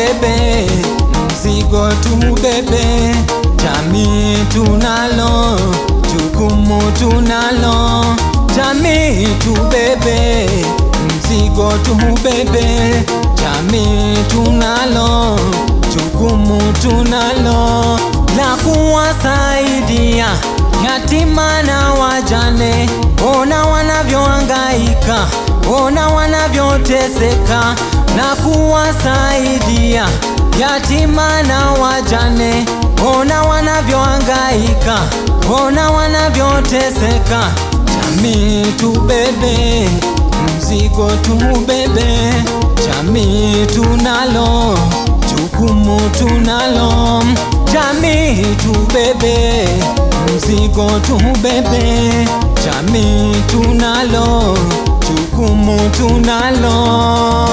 tubebe, mzigo tubebe, jamii tunalo, jukumu tunalo, jamii tubebe, mzigo tubebe, jamii tunalo, jukumu tunalo la kuwasaidia yatima na wajane, ona wanavyohangaika, ona wanavyoteseka, na kuwasaidia yatima na wajane, ona wanavyohangaika, ona wanavyoteseka. Jamii tubebe, mzigo tubebe, jamii tunalo, jukumu tunalo, jamii tubebe, mzigo tubebe, jamii tunalo, jukumu tunalo.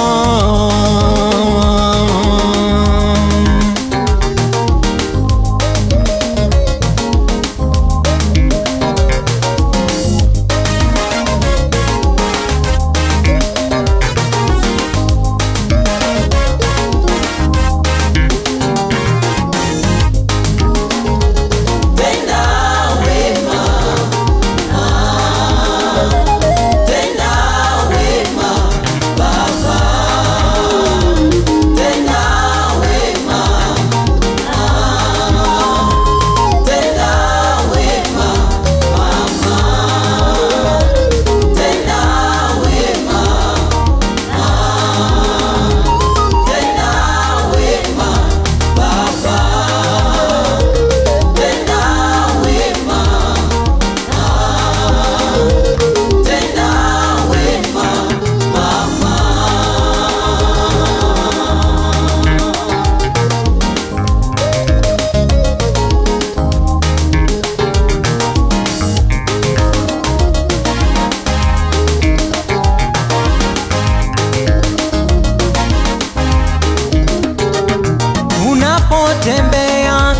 Unapotembea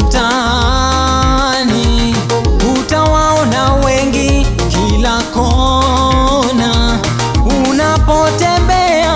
mtaani utawaona wengi kila kona. Unapotembea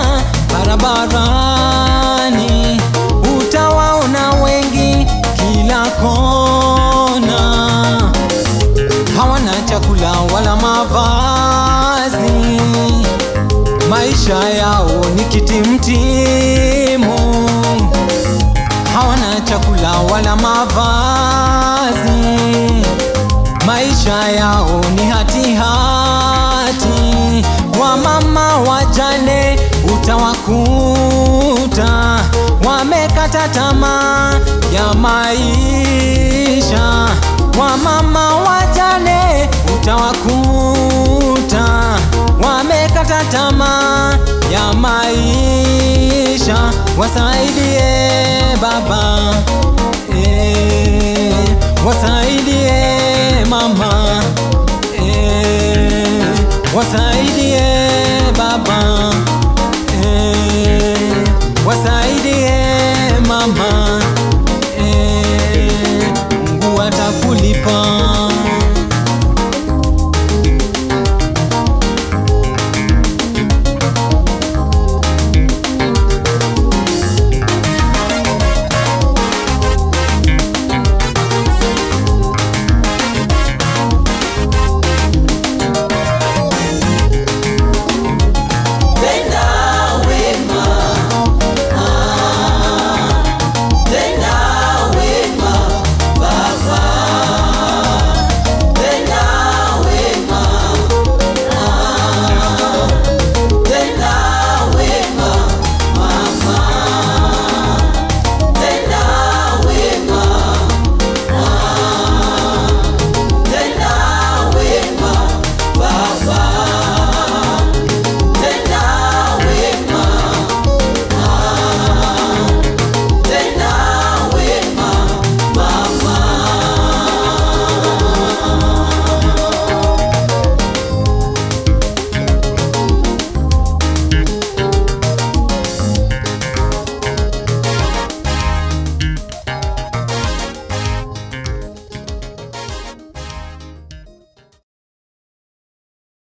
barabarani utawaona wengi kila kona. Hawana chakula wala mavazi, maisha yao ni kitimtimu hawana chakula wala mavazi, maisha yao ni hatihati hati. Wamama wajane utawakuta wamekata tamaa ya maisha. Wamama wajane utawakuta wamekata tamaa ya maisha. Wasaidie baba, eh, wasaidie mama, eh, wasaidie